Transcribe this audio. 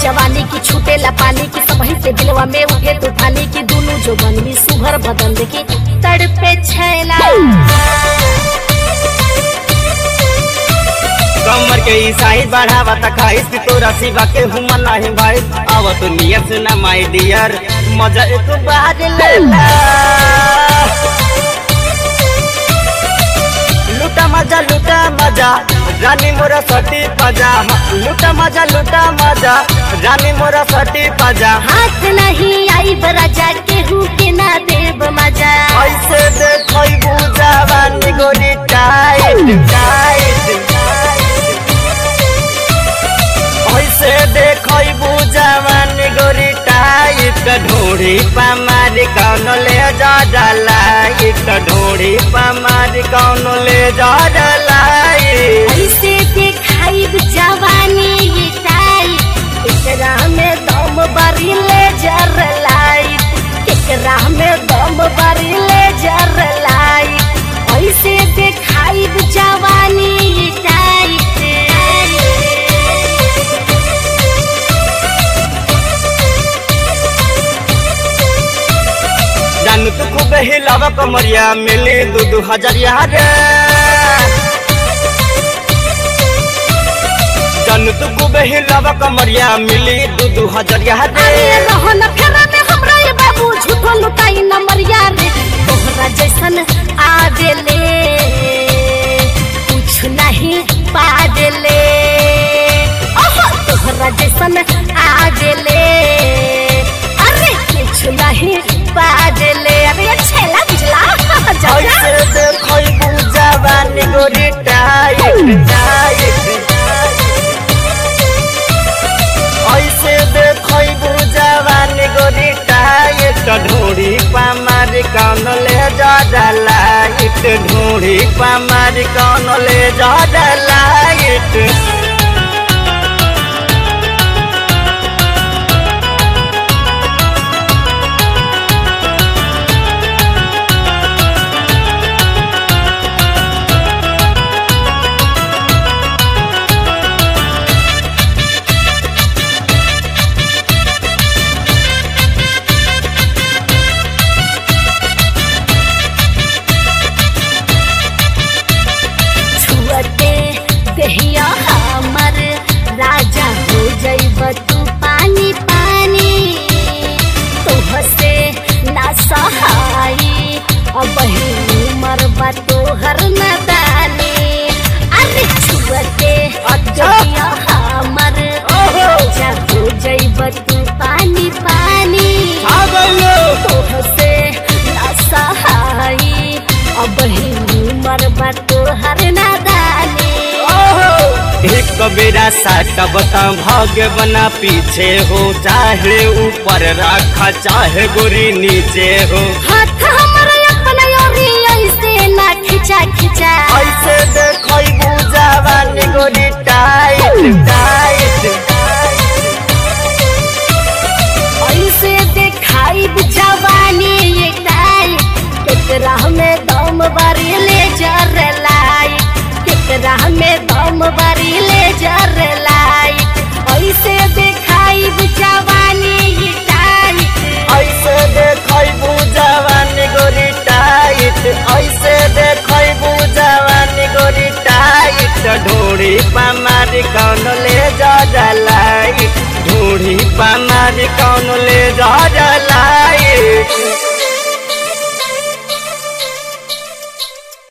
जवानी की छूटेला पानी की सबही से दिलवा में उठे तूफानी की दोनों जो बनवी सुघर बदन की तड़पे छैला कमर के ईसाई बढ़ावा तखाइस की तोरा सिवा के हुमन नाही भाई आव तो नियत से ना माय डियर मजा एक बार लेला लुटा मजा लुटा मजा रानी मोरा सटी पजा लुटा मजा लुटा मजा रानी मोरा सटी पजा हाथ नहीं आई बराजा केहू के ना देव मजा ऐसे देखई बुझावानी गोरी टाइट टाइट ऐसे देखई बुझावानी गोरी टाइट ढोड़ी पामारी कौन ले जा डाला एक ढोड़ी पामारी कौन ले जा डाला ऐसे देखाई जवानी ये टाइट एकरा में दम बारी ले जर लाइट एकरा में दम बारी ले जर लाइट ऐसे देखाई जवानी ये टाइट जानू तू खूब हिलावा कमरिया मिली दू दू हजरिया रे जानू तू खूब हिलावा कमरिया मिली दू दू हजरिया अरे रे रहन फेरा में हमरा ये बाबू झूठो लुटाई नंबरिया रे तोहरा जैसन आ गेले कुछ नहीं पा गेले ओहो तोहरा जैसन आ गेले अरे कुछ नहीं पा गेले अरे छेला बुझला ऐसे देखई बुझावानी गोरी टाइट टाइट ऐसे देखई बुझावानी गोरी टाइट ढोड़ी पामारी कौन ले जा डाला इट ढोड़ी पामारी कौन ले जा डाला इट छुअते दहिया हमर राजा हो जइब तू पानी पानी तोह से ना सहाई अब उमर बा तोहर नदानी अरे छुअते दहिया हमर राजा हो जइब तू पानी पानी तोह से ना सहाई अब उमर बा तोहर नदानी एक बेरा साटा बता भाग्य बना पीछे हो चाहे ऊपर रखा चाहे गोरी नीचे हो हाथ हमर अपन योरी ऐसे ना खिंचा खिंचा ऐसे देखई बुझावानी गोरी टाइट टाइट ऐसे देखाई जवानी ये टाई केकरा में दम बारी ले जर लाई केकरा में दम बारी ले जर लाई ऐसे देखाई जवानी ये टाई ऐसे देखई बुझावानी गोरी टाइट ऐसे देखई बुझावानी गोरी टाइट ढोड़ी पामारी कौन ले जा डलाई ढोड़ी पामारी कौन ले जा डलाई